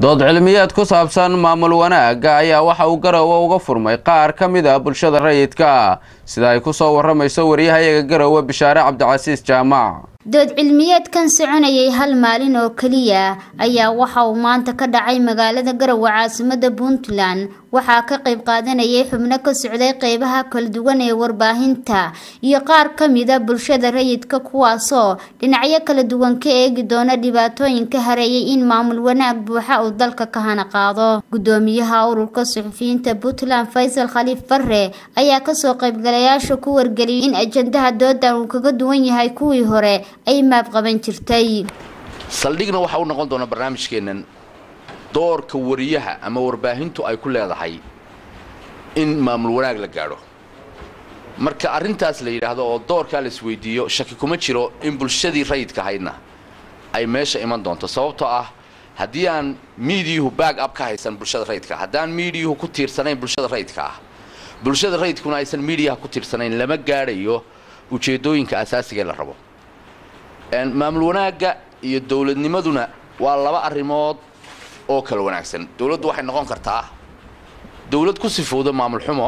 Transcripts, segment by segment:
dood cilmiyeed ku saabsan maamul wanaagga ayaa waxa uu garowe uga furmay qaar ka mid a bulshada rayidka sida ay ku soo waramayso waryahayaga garowe bishaare cabdicasiis jaamac dood cilmiyeedkan soconayay hal maalin oo keliya ayaa waxa uu maanta ka dhacay magaalada garowe caasimada puntland waxaa ka qayb qaadanayay xubno ka socday qeybaha kala duwan ee warbaahinta iyo qaar ka mida bulshada rayidka kuwaasoo dhinacyo kala duwan ka eegi doona dhibaatooyinka hareeyay in maamul wanaag buuxa uu dalka ka hana qaado gudoomiyaha ururka suxufiyiinta puntland faysal khaliif barre ayaa kasoo qaybgalayaasha ku wargeliyay in ajandaha doodan uu kaga duwan yahay kuwii hore ay maab qaban jirtay saldhigna waxa u noqon doona barnaamijkeennan doorka wariyaha ama warbaahintu ay ku leedahay in maamul wanaag la gaadho marka arrintaas la yidhaahdo oo doorkaa la isweydiiyo shaki kuma jiro in bulshadii rayidka ahaydna ay meesha iman doonto sababtoo ah haddii aan miidiyuhu baag ab ka haysan bulshada rayidka haddaan miidiyuhu ku tiirsanayn bulshada rayidka ah bulshada rayidkuna aysan miidiyaha ku tiirsanayn lama gaadhayo ujeeddooyinka asaasigae la rabo maamul wanaagga iyo dowladnimaduna waa laba arrimood oo kala wanaagsan dowladdu waxay noqon kartaa dowlad ku sifowda maamul xumo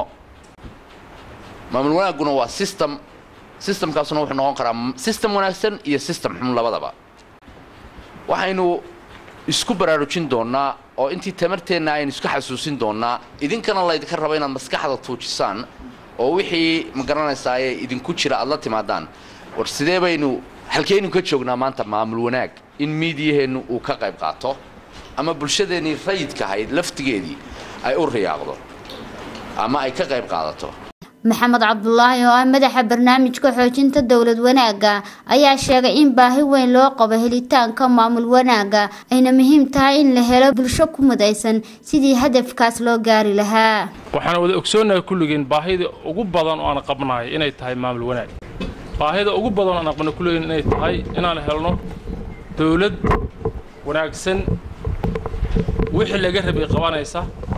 maamul wanaagguna waa system systemkaasuna wuxuu noqon karaa system wanaagsan iyo system xum labadaba waxaynu isku baraarujin doonnaa oo intii tamarteenna aynu isku xasuusin doonnaa idinkana laydinka raba inaad maskaxda tuujisaan oo wixii ma garanaysaaye idinku jira aad la timaadaan war sidee baynu halkeynu ka joognaa maanta maamul wanaag in miidiyaheennu uu ka qayb qaato ama bulshadeennii rayidka ahayd laftigeedii ay u riyaaqdo ama ay ka qayb qaadato maxamed cabdulaahi oo ah madaxa barnaamijka xoojinta dowlad wanaagga ayaa sheegay in baahi weyn loo qabo helitaanka maamul wanaagga ayna muhiim tahay in la helo bulsho ku mudaysan sidii hadafkaas loo gaari lahaa waxaan wada ogsoonahay kulligeen baahida ugu badan oo aan qabnahay inay tahay maamul wanaag baahida ugu badan aan aqbana kuleeyin inay tahay inaan helno dowlad wanaagsan wixii laga rabay qabanaysa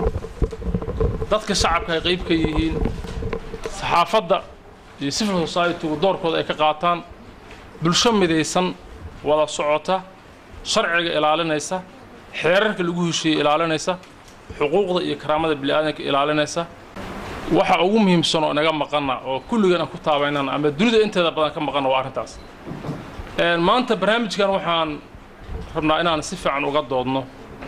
dadka shacabka ay qayb ka yihiin saxaafadda iyo civil society-gu doorkooda ay ka qaataan bulsho midaysan wada socota sharciga ilaalinaysa xeerarka lagu heshiiyey ilaalinaysa xuquuqda iyo karaamada bini'aadanka ilaalinaysa waxa ugu muhiimsan oo inaga maqana oo kulligan aan ku taabaynana ama dunida inteeda badan ka maqana waa arrintaas maanta barnaamijkan waxaan rabnaa inaan si fiican uga doodno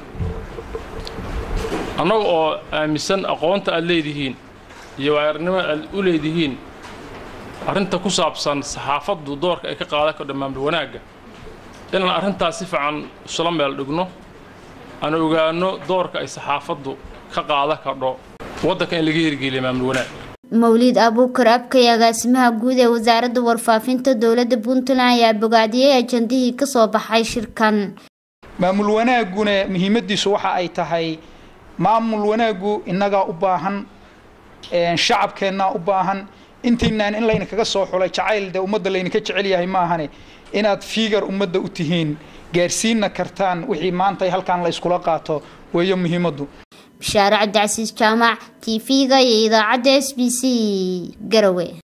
annaga oo aaminsan aqoonta aad leedihiin iyo waaarnimo aad u leedihiin arrinta ku saabsan saxaafaddu doorka ay ka qaadan kardho maamul wanaagga inaan arrintaas si fiican isula meel dhigno aan ogaano doorka ay saxaafaddu ka qaadan kardho waddanka in laga hirgeliya maamul wanaag mawliid abuukar abkay agaasimaha guud ee wasaaradda warfaafinta dowladda puntland ayaa bogaadiyey ajandihii ka soo baxay shirkan maamul wanaagguna muhiimaddiisu waxa ay tahay maamul wanaaggu innagaa u baahan shacabkeennaa u baahan intiinaan in laydinkaga soo xulay jacayl dee ummadda laydinka jecel yahay maahane inaad fiigar ummadda u tihiin gaarsiinna kartaan wixii maanta halkaan la yskula qaato weeyo muhiimaddu bishaare cabdicasiis jaamac t v-ga iyo idaacadda s b c garowe